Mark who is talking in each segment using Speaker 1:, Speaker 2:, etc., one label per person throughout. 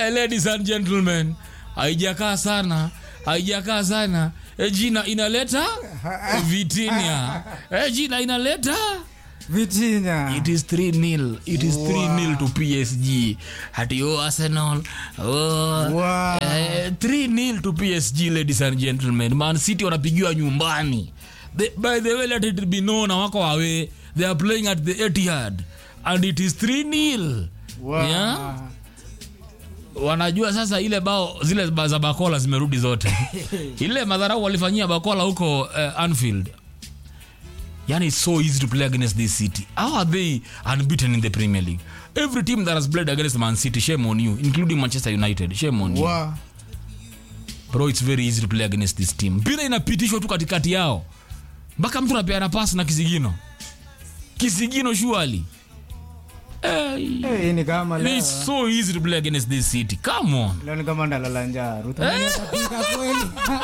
Speaker 1: Eh, ladies and gentlemen, haijakaa sana, haijakaa sana. Eh, jina inaleta Vitinha. Eh, jina inaleta
Speaker 2: Vitinha.
Speaker 1: It is 3 nil. It is 3 nil to PSG. Hati oh Arsenal. Oh.
Speaker 2: Wow.
Speaker 1: Eh, 3 nil to PSG ladies and gentlemen. Man City wanapigiwa nyumbani. The, by the way let it be known wako away. They are playing at the Etihad and it is 3 nil.
Speaker 2: Wow.
Speaker 1: Yeah? wanajua sasa ile bao zile ba- za bakola zimerudi zote ile madharau walifanyia bakola huko uh, anfield yani it's so easy to play against this city how are they unbeaten in the premier league every team that has played against man city shame on you including manchester united shame on you
Speaker 2: Wow.
Speaker 1: bro it's very easy to play against this team mpira inapitishwa tu katikati yao mpaka mtu anapeana pasi na kisigino kisigino shuali hey.
Speaker 2: Eh, hii ni kama leo.
Speaker 1: It's so easy to play against this city. Come on.
Speaker 2: Leo ni kama ndalala njaa. Ruth Mwini utapika kweli.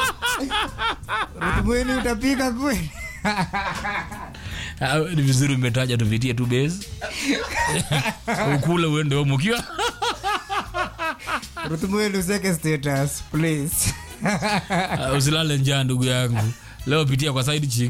Speaker 2: Ruth Mwini utapika kweli.
Speaker 1: Ah, Ni vizuri umetaja tuvitie tu base. Ukule uende home ukiwa.
Speaker 2: Ruth Mwini useke status please.
Speaker 1: Ah, Usilale njaa ndugu yangu. Leo pitia kwa side chick.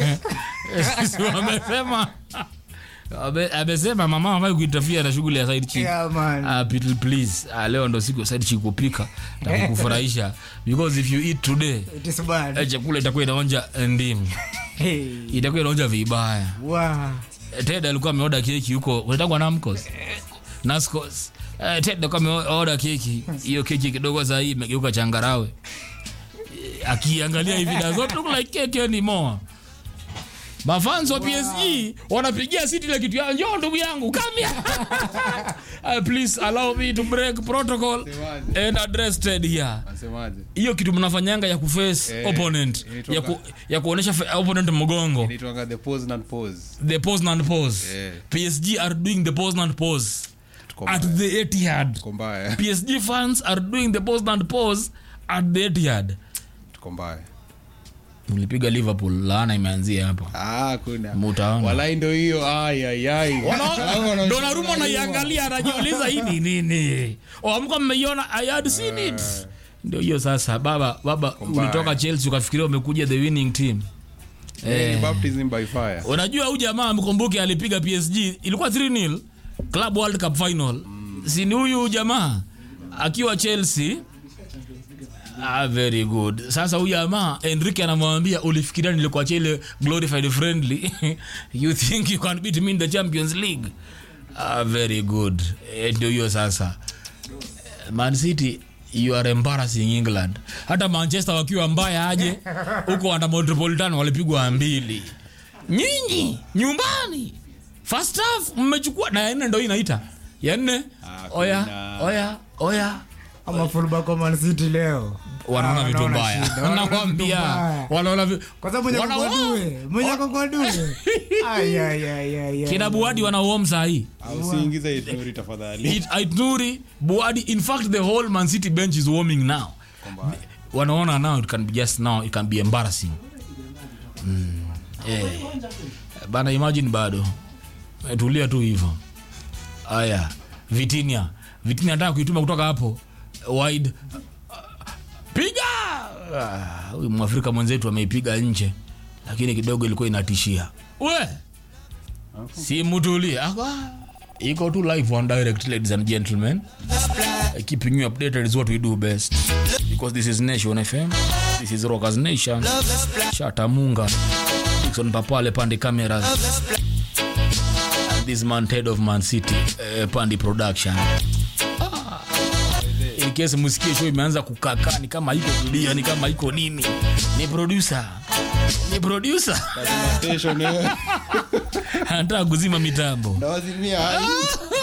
Speaker 1: Si wamesema. Ame- Amesema mama hafai kuitafia na shughuli ya side chick.
Speaker 2: Yeah, man.
Speaker 1: Ah, Peter, please. Ah, leo ndo siku ya side chick kupika na kukufurahisha because if you eat today
Speaker 2: It is bad.
Speaker 1: eh, chakula itakuwa inaonja ndimu.
Speaker 2: Hey.
Speaker 1: Itakuwa inaonja vibaya.
Speaker 2: Wow.
Speaker 1: ted alikuwa ameoda keki huko unatangwa namcos nascos Eh, ted alikuwa ameoda keki hiyo keki kidogo sahii imegeuka changarawe Eh, akiangalia hivi does not look like cake anymore mafans wa psg wanapigia city ile kitu ya njoo ndugu yangu come here uh, please allow me to break protocol and address ted here
Speaker 3: Nasemaje?
Speaker 1: hiyo kitu mnafanyanga ya kuface
Speaker 3: Eh,
Speaker 1: opponent
Speaker 3: inaitwa
Speaker 1: ya, ku, ya kuonyesha fa- opponent mgongo
Speaker 3: Inaitwanga the pose and pose.
Speaker 1: the pause and pause
Speaker 3: Yeah.
Speaker 1: PSG are doing the pause and pause
Speaker 3: Tuko
Speaker 1: at
Speaker 3: mbaya.
Speaker 1: the Etihad
Speaker 3: Tuko mbaya.
Speaker 1: PSG fans are doing the pause and pause at the Etihad
Speaker 3: Tuko mbaya.
Speaker 1: mlipiga Liverpool laana imeanzia hapo
Speaker 3: Ah, kuna.
Speaker 1: Mutaona.
Speaker 3: Walai ndo hiyo. Ai ai ai.
Speaker 1: Wana- Donnarumma anaiangalia anajiuliza hii ni nini oh, mko mmeiona I had seen it ndio hiyo sasa baba baba
Speaker 3: Mbaya.
Speaker 1: ulitoka Chelsea ukafikiria umekuja the winning team
Speaker 3: Eh, baptism by fire.
Speaker 1: unajua huyu jamaa mkumbuke alipiga PSG ilikuwa 3-0 Club World Cup final si ni huyu jamaa akiwa Chelsea Ah, very good sasa huyu jamaa Enrique anamwambia ulifikiria nilikuachia ile glorified friendly you think you can beat me in the Champions League ah, very good Eh, ndio hiyo sasa Man City you are embarrassing England hata Manchester wakiwa mbaya aje huko wana Metropolitan walipigwa mbili nyinyi nyumbani first half mmechukua na ya nne ndo hii inaita ya nne
Speaker 3: Ah,
Speaker 1: oya
Speaker 3: kuna-
Speaker 1: oya oya
Speaker 2: Ama fullback wa Man City leo.
Speaker 1: wanaona
Speaker 2: Ah,
Speaker 1: vitu
Speaker 2: wanaona
Speaker 1: mbaya
Speaker 2: shida, wanaona vitu
Speaker 1: nakwambia
Speaker 2: mbaya.
Speaker 1: wanaona vi-
Speaker 2: Kwa sababu mwenye
Speaker 1: wana-
Speaker 2: kwa due, mwenye kwa due. Ay ay ay ay. ay.
Speaker 1: kina buadi wanaom sahii
Speaker 3: Ah, Usiingize Ituri tafadhali.
Speaker 1: aitnuri buadi in fact the whole man city bench is warming now
Speaker 3: mbaya.
Speaker 1: wanaona now it can be just now it can be embarrassing mm. eh. bana imagine bado Eh, tulia tu hivyo aya vitinia vitinia nataka kuituma kutoka hapo wide piga Ah, huyu mwafrika mwenzetu ameipiga nje lakini kidogo ilikuwa inatishia we simutulie Aka, iko tu live on direct ladies and gentlemen keeping you updated is what we do best because this is nation fm this is rockers nation shatamunga Dickson papale pande cameras and this man ted of man city uh, pandi production Ah. in case musikie show imeanza kukakaa ni kama iko kulia ni kama iko nini ni producer ni producer
Speaker 3: Station, eh.
Speaker 1: anataka kuzima mitambo
Speaker 3: Ndawazimia.